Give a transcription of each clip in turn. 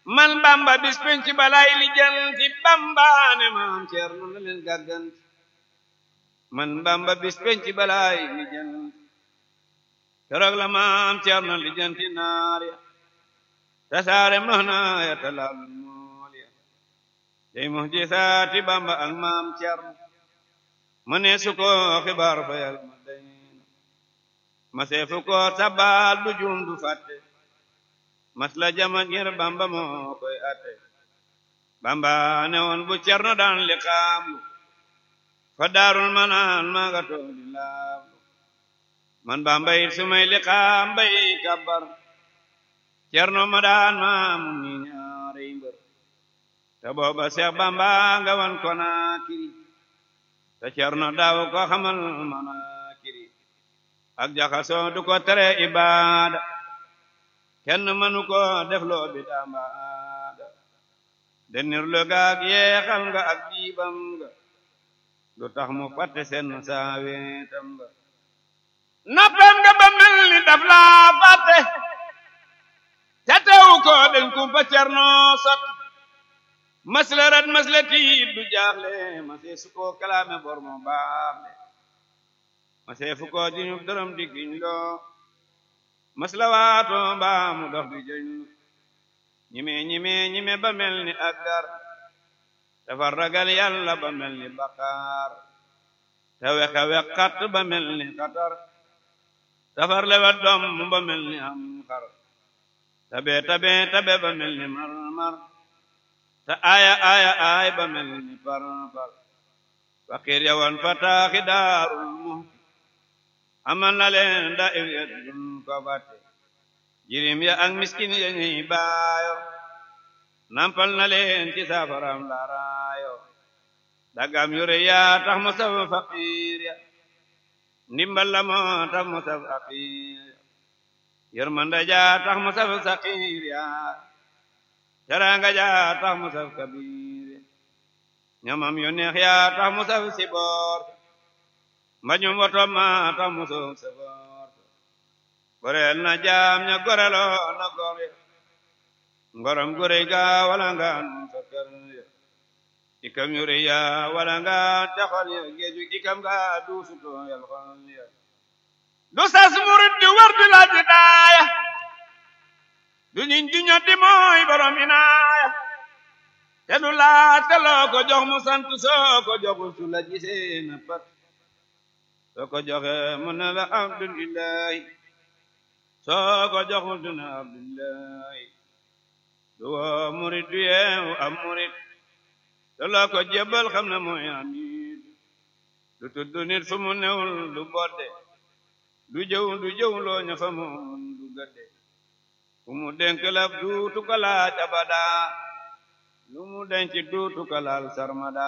man bamba bis penc balay li janti bamba ne maam Cerno na leen gàgganti man bamba bis penc balay li janti keroog la maam Cerno li janti naar ya tasaare mahna ya talaalu mool ya day muhjisaati bamba ak maam Cerno ma ne su ko xibaar fa yal ma day ma seefu ko sabal du juum du fàtte mas la jama ngir bamba moo koy atte bamba ne woon bu Cerno daan li xaamlu fa daarul manaan maa nga toog di laablu man bamba it su may li xaam bay kabbar Cerno ma daan maamu ni ñaari mbër te booba Seex Bamba nga wan ko naa kiri te Cerno daaw ko xamal mana kiri ak jaxasoo du ko tere ibaada kenn mënu ko def loo bi dambaada denir lo gaag yeexal nga ak diibam nga du tax mu fàtte seen saaweetam nga noppem nga ba mel ni daf laa fàtte te teewu ko den kumpa Cerno sot masla rat masla tiit du jaaxle masee su ko kalaame bor mo baaxle masee fu ko jiñu dërëm di giñ loo masla waato mbaa mu dox di jëñ ñime ñime ñime ba mel ni aggar dafa ragal yàlla ba mel ni baqaar te wexa wexat ba mel ni xatar dafar lewet doom ba mel ni am xar tabe tabe tabe ba mel ni mar-mar te aya aya ay ba mel ni par par fakir yawan fataaxi daarul muhti amal na leen da ir ya dun ko fàtte jirim ya ak miskin ya ñuy baayo nampal na leen ci safaram laraayo dagam yure ya tax mu saf fakir ya ndimbal la moo tax mu saf fakir ya yërmande ja tax mu saf sakir ya teranga ja tax mu saf kabir ñamam yu neex ya tax mu saf siboor mbañum woto ma tax mu saf saboor goreel na jaam ña gorelo na gor ya ngorom gurey ga wala nga nun sa kër ya ikam yu rëy ya wala nga taxal ya géeju ikam ga duusuto yal xol ya du sas murit di wër di laaj daaya du ñiñ di ñoddi mooy borom inaaya te du laaj te loo ko jox mu sant soo ko joxul su la gisee na pat soo ko joxe mu ne la abdulillahi soo ko joxul du ne abdulillahi du woo murit du yeewu am murit te loo ko jébbal xam ne mooy amit du tudd nit fu mu newul du bodde du jëw du jëw loo ña fa moon du gëdde fu mu denk laf duutu ko laaj abada lu mu denc duutu ko laal sarmada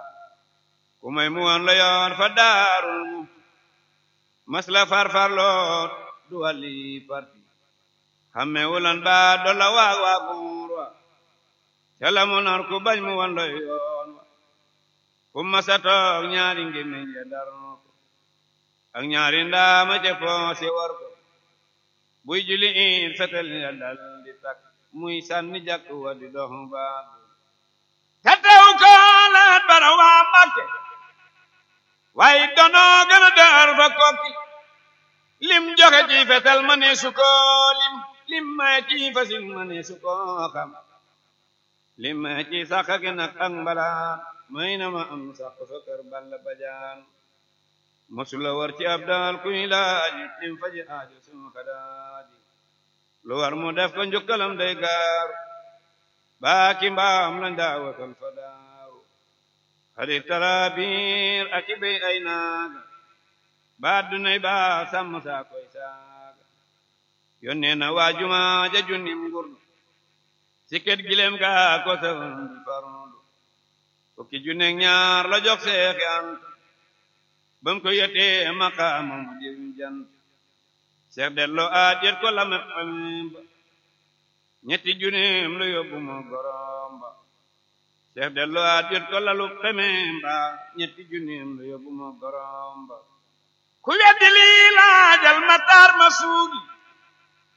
ku may mu woon la yoon fa daarul mu mas la farfarloo du wàlli parti xamme wulan ba dolla waag waaguur wa cala mu nar ku bañ mu woon la yoon wa fu masa toog ñaari ngémmiñ ya darno ko ak ñaari ndaama ca poosi war ko buy juli in fetel ya dal di tak muy sànni jàkk wa di dox baag te tew ko laat bara waa Mbàkke waaye donoo gën a dër fa kokki lim joxe ci fetel ma ne su ko lim lim may ci fasin ma ne su ko xam lim may ci sax gi nag ak mbalaan may na ma am sax fa kër Balla Bajaan masula war ci ab daal kuy laaj lim faji aajo sunu xadaaji lu war mu def ko njukkalam day gaar baaki mbaam lañ daa wakal fa daaru xarit tarabir ak i béy ay naaga baat dunay baa sàmm saa koy saaga yónnee na waajuma ja junnim ngurdu siket gilem gaa ko sawandu farndu fukki junne ñaar la jox seexi anta bam ko yetee maqaama mu diw jant seex delloo aat yet ko lame ba ñetti junneem lu yóbbu moo gorom ba seex delloo aat yet ko lalu xemeem ba ñetti junneem lu yóbbu moo gorom ba ku weddi lii laajal ma taar ma suugi